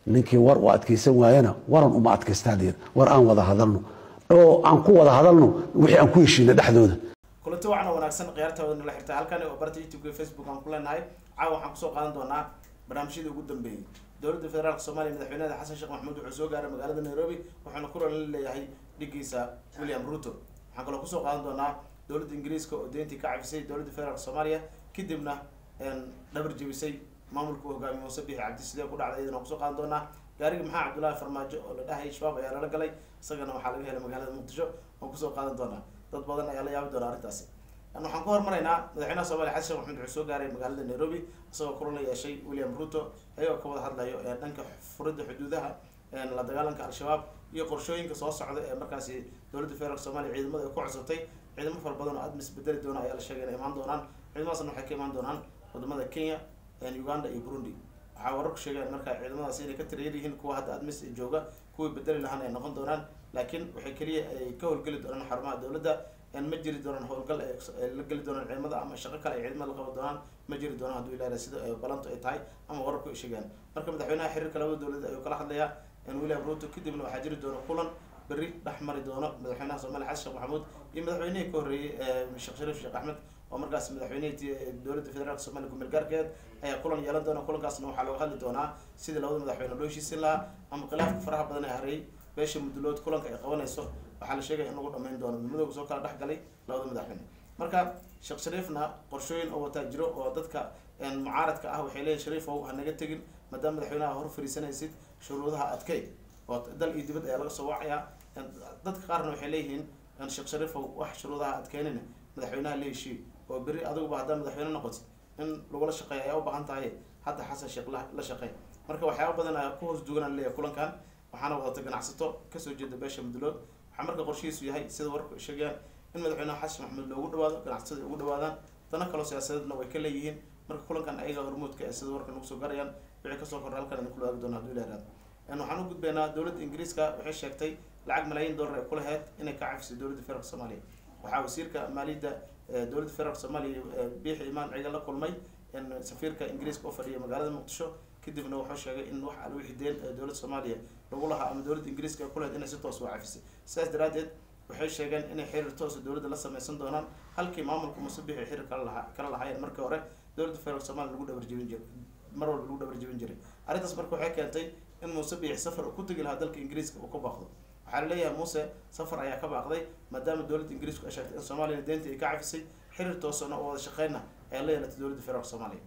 ninkii war u adkaysan waayana waran uma adkaystaa layiri war aan wada hadalno oo aan ku wada hadalno wixii aan ku heshiina dhexdooda kulanti wacan oo wanaagsan khiyaartaooda nala xirta halkan oo barta youtube facebook aan ku leenahay caawa waxaan kusoo qaadan doonaa barnaamijyadii ugu dambeeyey dowladda federaalk soomaaliya madaxweynaha xasan sheekh maxamuud wuxuu soo gaaray magaalada nairobi wuxuuna kulan la leeyahay dhigiisa william ruto waxaan kaloo kusoo qaadan doonaa dowladda ingiriiska oo deyntii ka cafisay dowladda federaalk soomaaliya kadibna dhabar jebisay maamulka u hogaamiye muuse bixi cabdi sidee ku dhacday iyadana kusoo qaadan doonaa gaariga maxaa cabdullaahi farmaajo oo la dhahayay shabaab ayaa lala galay isagana waxaa laga helay magaalada muqdisho waan kusoo qaadan doonaa dad badan ayaa la yaabi doonaa arrintaasi waxaan ku hormaraynaa madaxweynaha soomaliya xasan sheekh maxamed wuxuu soo gaaray magaalada nairobi isagoo kulan la yeeshay william ruto ayagoo ka wada hadlayo ee dhanka furidda xuduudaha la dagaalanka al-shabaab iyo qorshooyinka soo socda ee markaasi dowladda federaalk soomaliya ciidamada ay ku codsatay ciidamo fara badan oo aada misbedeli doona ayaa la sheegay inay imaan doonaan ciidamadaasna waxay ka imaan doonaan wadamada kenya uganda iyo burundi waxaa wararku sheegeen markaa ciidamadaasi inay ka tirayar yihiin kuwa hadda admis jooga kuwii bedeli lahaan ay noqon doonaan laakiin waxay keliya ay ka howlgeli doonaan xarumaha dowladda ma jiri doonaan howlgal ay la geli doonaan ciidamada ama shaqo kale ay ciidamada la qaban doonaan ma jiri doonaan hadduu ilaahay sida balantu ay tahay ama wararku ay sheegaan marka madaxweynaha xiriirka labada dowladda ayuu kala hadlayaa william ruto kadibna waxaa jiri doona kulan berri dhex mari doono madaxweynaha soomaaliya xasan sheekh maxamuud iyo madaxweynihii ka horreeyey sheekh shariif sheekh axmed oo markaas madaxweynihii dowladda federaalk somalia kumeel gaarkeed ayaa kulan yeelan doona kulankaasna waxaa looga hadli doonaa sidii labada madaxweyne loo heshiisin lahaa ama khilaafka faraha badan ee hareeyay beesha mudulood kulanka ay qabanayso waxaa la sheegaya in lagu dhamayn doono midmadooga soo kala dhex galay labada madaxweyne marka sheekh shariifna qorshooyin oo wataa jiro oo dadka mucaaradka ah waxay leeyihin shariifow ha naga tegin maadaama madaxweynaha hor fariisanaysid shuruudaha adkey oo dal iyo dibad ayaa laga soo wacayaa dadka qaarna waxay leeyihiin sheekh shariifow wax shuruudaha adkeynina madaxweynaha la heshiiy oo beri adiguba haddaa madaxweyne noqotid in lagula shaqeeya ayaa u baahan tahay hadda xasan sheekh la shaqeey marka waxyaaba badan ayaa ku hoos duganaan leeyahay kulankan waxaana wadata ganacsato kasoo jeeda beesha mudulood waxaa marka qorshihiisu yahay sida warku sheegayaan in madaxweynaha xasan maxamed loogu dhawaado ganacsatada ay ugu dhawaadaan dana kaloo siyaasadeedna way ka leeyihiin marka kulankan ayaga hormuudka ee sida warka nagu soo garayaan wixii kasoo korra halkan idin kula waagi doona haduu ilaaraad waxaan u gudbaynaa dowladda ingiriiska waxay sheegtay lacag malaayiin dollar ay ku laheyd inay ka cafisay dowladda federaalk soomaaliya waxaa wasiirka maaliyadda dowladda federaalk soomaaliya biixi imaan ciga la kulmay safiirka ingiriiska oo fadhiya magaalada muqdisho kadibna wuxuu sheegay in wax al wixii deen dowladda soomaaliya lagu lahaa ama dowladda ingiriiska ay ku laheyd inay si toos u cafisay sidaas daraadeed waxay sheegeen inay xiriir toosa dowladda la sameysan doonaan halkii maamulka musabix ay xiriir kala lahaa kala lahaayeen markii hore dowladda federaalk somalia lagu dhabar jebin jiray mar walba lagu dhabar jebin jiray arrintaas marka waxay keentay in muuse biix safar ku tegi lahaa dalka ingiriiska uu ka baaqdo waxaa laleeyahay muuse safar ayaa ka baaqday maadaama dowladda ingiriisku ay sheegtay in soomaaliya deynta ay ka cafisay xiriir toosana oo wada shaqeyna ayaa la yeelatay dowladda federaalk soomaaliya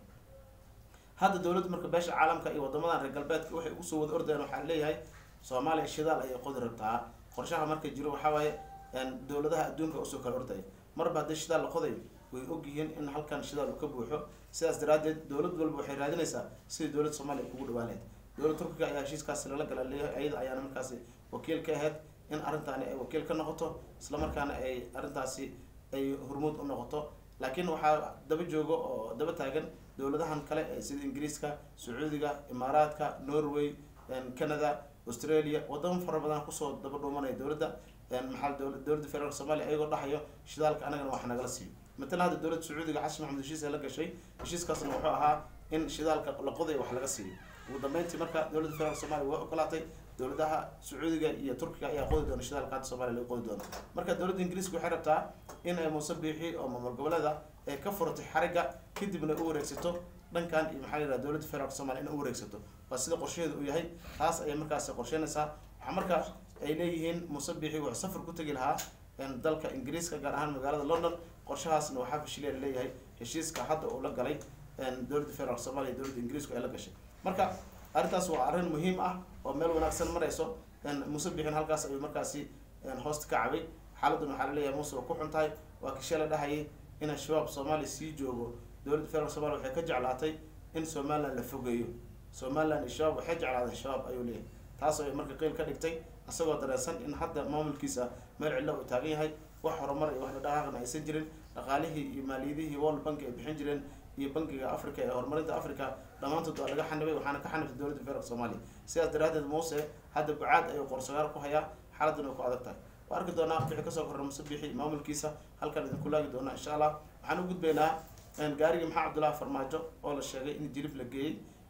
hadda dowladda marka beesha caalamka iyo wadamadan reer galbeedka waxay ugu soo wada ordayaan waxaa laleeyahay soomaaliya shidaal ayay qodi rabtaa qorshaha marka jiro waxaa waaye dowladaha adduunka usoo kala ordaya marba haddii shidaal la qodayo way ogyihiin in halkan shidaal uu ka buuxo sidaas daraadeed dowlad walba waxay raadinaysaa sidii dowladda soomaaliya ay kugu dhawaaneed dowladda turkiga ayaa heshiiskaasi lala gala leeyahay ayada ayaana markaasi wakiil ka ahayd in arrintaani ay wakiil ka noqoto islamarkaana ay arrintaasi ay hormuud u noqoto laakiin waxaa daba jooga oo daba taagan dowladahan kale ee sida ingiriiska sacuudiga imaaraadka norway canada australia wadamo fara badan kusoo daba dhuumanaya dowladda maxaa dowladda federaalk somalia ayagoo dhahayo shidaalka anagana wax nagala siiyo matalan hadda dowladda sacuudiga xasan maxamed heshiis ee la gashay heshiiskaasna wuxuu ahaa in shidaalka la qoday wax laga siiyo ugu dambeyntii marka dowladda federaalk somalia way ogolaatay dowladaha sacuudiga iyo turkiga ayaa qodi doona shidaalka hadda somalia laga qodi doono marka dowladda ingiriiska waxay rabtaa in ay muuse biixi oo maamul goboleeda ay ka furatay xariga kadibna u wareegsato dhankan iyo maxaa yidhaha dowladda federaalk somalia in u wareegsato waa sida qorshaheedu uu yahay taas ayay markaasi qorsheynaysaa waxaa marka ay leeyihiin muuse biixi wuxuu safar ku tegi lahaa dalka ingiriiska gaar ahaan magaalada london qorshahaasna waxaa fashiliya laleeyahay heshiiska hadda uu la galay dowladda federaalk somalia dowladda ingiriisku ay la gashay marka arrintaas waa arrin muhiim ah oo meel wanaagsan marayso muuse biixin halkaas ayuu markaasi hoosta ka cabay xaaladdan waxaa laleeyahay muuse waa ku xun tahay waa kishee la dhahayay in shabaab soomaaliya sii joogo dowladda federaalk somalia waxay ka jeclaatay in somaliland la fogeeyo somaliland iyo shabaab waxay jeclaadeen shabaab ayuu leeyahay taas ay marka qeyl ka dhigtay isagoo dareensan in hadda maamulkiisa meel cidlo uu taagan yahay wax horumar iyo wax dhaqaaqna aysan jirin dhaqaalihii iyo maaliyadihii world bank ay bixin jireen iyo bankiga africa ee horumarinta africa dhammaantood waa laga xanibay waxaana ka xanibtay dowladda federaalk soomaaliya sidaas daraadeed muuse hadda bucaad ayuu qorsagaal ku hayaa xaaladdan way ku adag tahay waa arki doonaa wixii kasoo korra muuse biixi maamulkiisa halkan idinku laagi doonaa insha allah waxaan u gudbaynaa gaarigii maxaa cabdullaahi farmaajo oo la sheegay in jilib la geeyey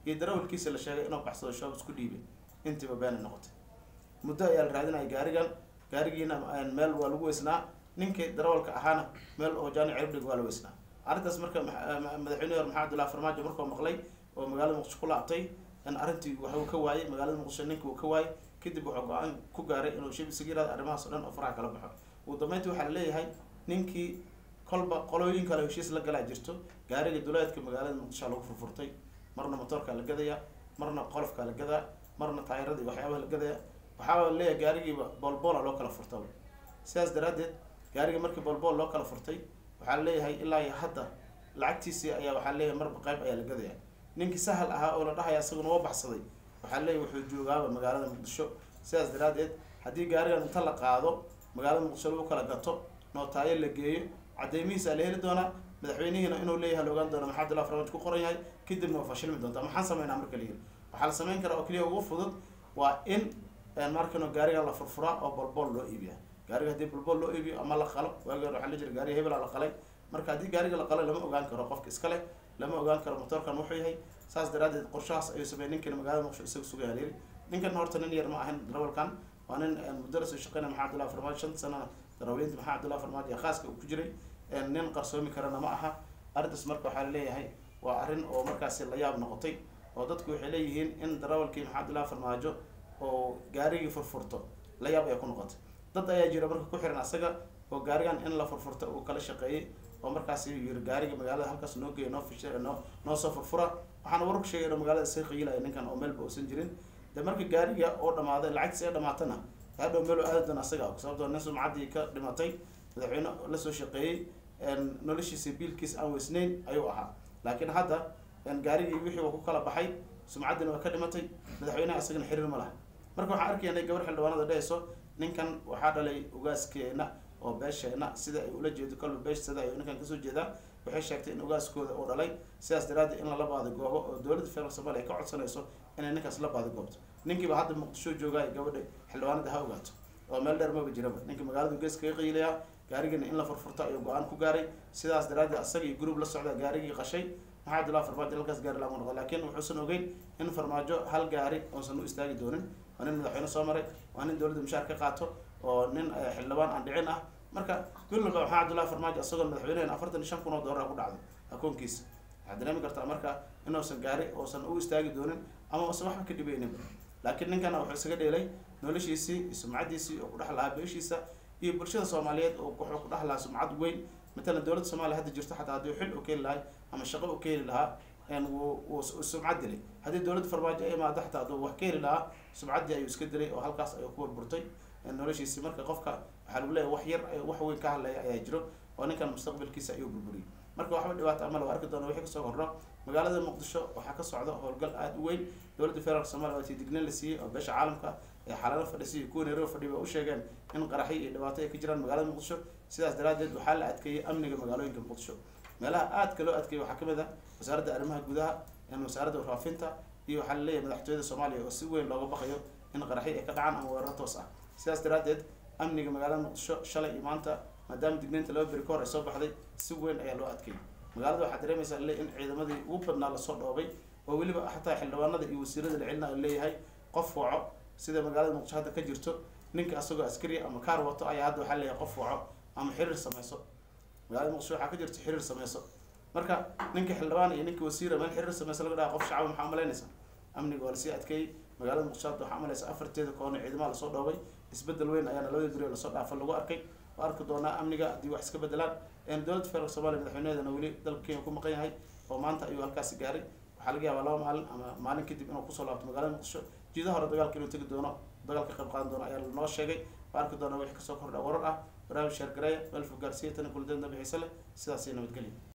iyo darawalkiisa la sheegay inuu baxsado shoob isku dhiibay intiiba beena noqotay muddo ayaa la raadinaya gaarigan gaarigiina meel waa lagu weysnaa ninkii darawalka ahaana meel oo jaani ciribdhig waa la weysnaa arrintaas marka madaxweyne hore maxamed abdullahi farmaajo markuu maqlay oo magaalada muqdisho ku laabtay arrintii waxuu ka waayey magaalada muqdisho ninkii uu ka waayey kadib wuxuu go-aan ku gaaray inuu shib isaga yiraado arrimahaas o dhan oo faraha kala baxo ugu dambeyntii waxaa laleeyahay ninkii kolba qolooyin kale heshiis la galaa jirto gaariga duleedka magaalada muqdisho lagu furfurtay marna motoorkaa la gadaya marna qolofkaa la gadaa marna taayirada iyo waxyaabaha la gadaya waxaa leeyahay gaarigiiba boolboola loo kala furtaba sidaas daraaddeed gaariga markii boolbool loo kala furtay waxaa leeyahay ilaa iyo hadda lacagtiisii ayaa waxaa leeyahay marba qayb ayaa la gadaya ninkii sahal ahaa oo la dhahaya isaguna waa baxsaday waxaa leeyahay wuxuu joogaaba magaalada muqdisho sidaas daraaddeed haddii gaarigan inta la qaado magaalada muqdisho lagu kala gato nootaayo la geeyo cadeymihiisa la heli doonaa madaxweynihiina inuu leeyahay la ogaan doona maxaa abdullah farmaajo ku qoran yahay kadibna waa fashilmi doontaa maxaan sameynaa marka la yiri waxaa la sameyn karaa oo keliya ugu fudud waa in markano gaarigan la furfuraa oo bolbool loo iibiya gaariga haddii bolbool loo iibiyo ama la qalo waagi hore waxaa la jira gaariga hebela la qalay marka haddii gaariga la qalo lama ogaan karo qofka iska leh lama ogaan karo motoorkan wuxuu yahay saas daraadeed qorshahaas ayuu sameeyey ninkan magaalada muqdisho isaga sugaya layiri ninkan horta nin yar ma ahan darawalkan waa nin muddo lasoo shaqeynaya maxaa abdullahi farmaajo shanta sanana darawaliinta maxaa abdullahi farmaajo ee khaaska uu ku jiray nin qarsoomi karana ma aha arrintaas marka waxaa laleeyahay waa arrin oo markaasi la yaab noqotay oo dadku waxay leeyihiin in darawalkii maxaa abdullahi farmaajo oo gaarigii furfurto la yaab ay ku noqotay dad ayaa jira marka ku xiran asaga oo gaarigan in la furfurto uu kala shaqeeyey oo markaasi yiri gaariga magaalada halkaas noo geeya noo fish noo noo soo furfura waxaana warku sheegay inuu magaalada sii qiilaya ninkan oo meelba uusan jirin de marka gaariga oo dhamaaday lacagtiis ay dhamaatana hadhow meel aadi doona asaga sababtoo nin sumcaddii ka dhimatay madaxweyne lasoo shaqeeyey noloshiisa biilkiis aan weysnayn ayuu ahaa laakiin hadda gaarigii wixii uu ku kala baxay sumcaddina waa ka dhimatay madaxweyneha isagana xiriir ma laha marka waxaan arkaynay gabar xildhibaanada dhehayso ninkan waxaa dhalay ugaaskeena oo beesheena sida ay ula jeedo kolba beeshsada ayuu ninkan kasoo jeedaa waxay sheegtay in ugaaskooda uu dhalay sidaas daraaddeed in lala baadi goobo oo dowladda federaalk somalia ay ka codsanayso inay ninkaas la baadi goobto ninkiiba hadda muqdisho joogaay gabadha xildhibaanada ha ogaato oo meel dheer maba jiraba ninka magaaladu gees kaga qiilayaa gaarigana in la furfurto ayuu go-aan ku gaaray sidaas daraaddeed asaga iyo group la socda gaarigii qashay maxaa abdullahi farmaajo halkaas gaari lagu noqdo laakiin wuxuusan ogeyn in farmaajo hal gaari uusan u istaagi doonin waa nin madaxweyne soo maray waa nin dowladda mushaar ka qaato oo nin xildhibaan aan dhicin ah marka gulliba maxaa abdullahi farmaajo isagoo madaxweynehen afartan iyo shan kun oo doolar ku dhacdo akoonkiisa waxaad dareemi kartaa marka inuusan gaari uusan u istaagi doonin ama uusan waxba ka dhibeyninba laakiin ninkana wuxuu isaga dheelay noloshiisii iyo sumcaddiisii oo ku dhex lahaa beeshiisa iyo bulshada soomaaliyeed oo wuxuu ku dhex lahaa sumcad weyn matalan dowladda soomaaliya hadda jirto xataa haddii xil u keeni lahay ama shaqo u keeni lahaa wuu sumcad dilay haddii dowladda farmaajo ay imaado xataa hadduu wax keeni lahaa sumcaddii ayuu iska dilay oo halkaas ayuu ku burburtay noloshiisi marka qofka waxaa lagu leeyahy wax yar wax weyn ka hadlaya ayaa jiro oo ninkan mustaqbalkiisa ayuu burburiyay marka waxba dhibaata ama lagu arki doona wixii kasoo kordho magaalada muqdisho waxaa ka socda howlgal aada u weyn dowladda federaalk somalia waa tii digniin la siiyey oo beesha caalamka ee xaalado fadhisiya kuwa nairobi fadhiya ba u sheegeen in qaraxyo iyo dhibaato ay ka jiraan magaalada muqdisho sidaas daraaddeed waxaa la adkeeyey amniga magaalooyinka muqdisho meelaha aadka loo adkeeyey waxaa kamid ah wasaaradda arrimaha gudaha wasaaradda warfaafinta iyo waxaa laleeyahay madaxtooyada soomaaliya oo si weyn looga baqayo in qaraxyo ay ka dhacaan ama weeraro toos ah sidaas daraaddeed amniga magaalada muqdisho shalay iyo maanta maadaama digniinta laba beri ka hor ay soo baxday si weyn ayaa loo adkeeyey magaalada waxaa dareemaysaa le in ciidamadii ugu badnaa lasoo dhoobay oo weliba xataa xildhibaanada iyo wasiirada la celina leeyahay qof waco sida magaalada muqdisho hadda ka jirto ninka asagoo askari ama kaar wato ayaa hadda waxaa leeyahay qof waco ama xiriir sameyso magaalada muqdisho waxaa ka jirta xiriir sameyso marka ninka xildhibaan iyo ninka wasiira meel xiriir sameyso laga dhaha qof shacaba maxaa umalaynaysa amniga waa lasii adkeeyey magaalada muqdisho hadda waxaa umalaysa afarteeda koona ciidamaha lasoo dhoobay isbedel weyn ayaana labada guri lasoo dhaafa lagu arkay waa arki doonaa amniga haddii wax iska bedelaan dowladda federaalk somalia madaxweynaheedana weli dalka kenya ku maqan yahay oo maanta ayuu halkaasi gaaray waxaa laga yaabaa laba maalin ama maalin kadib inuu kusoo laabto magaalada muqdisho jiidaha hore dagaalka inuu tegi doono dagaal ka qayb qaadan doono ayaa lanoo sheegay waa arki doonaa wixii kasoo kordha warar ah barnaamij sheergareeya meel fog gaarsiiya tani kuladeen dambixiisa leh sidaasay nabadgelya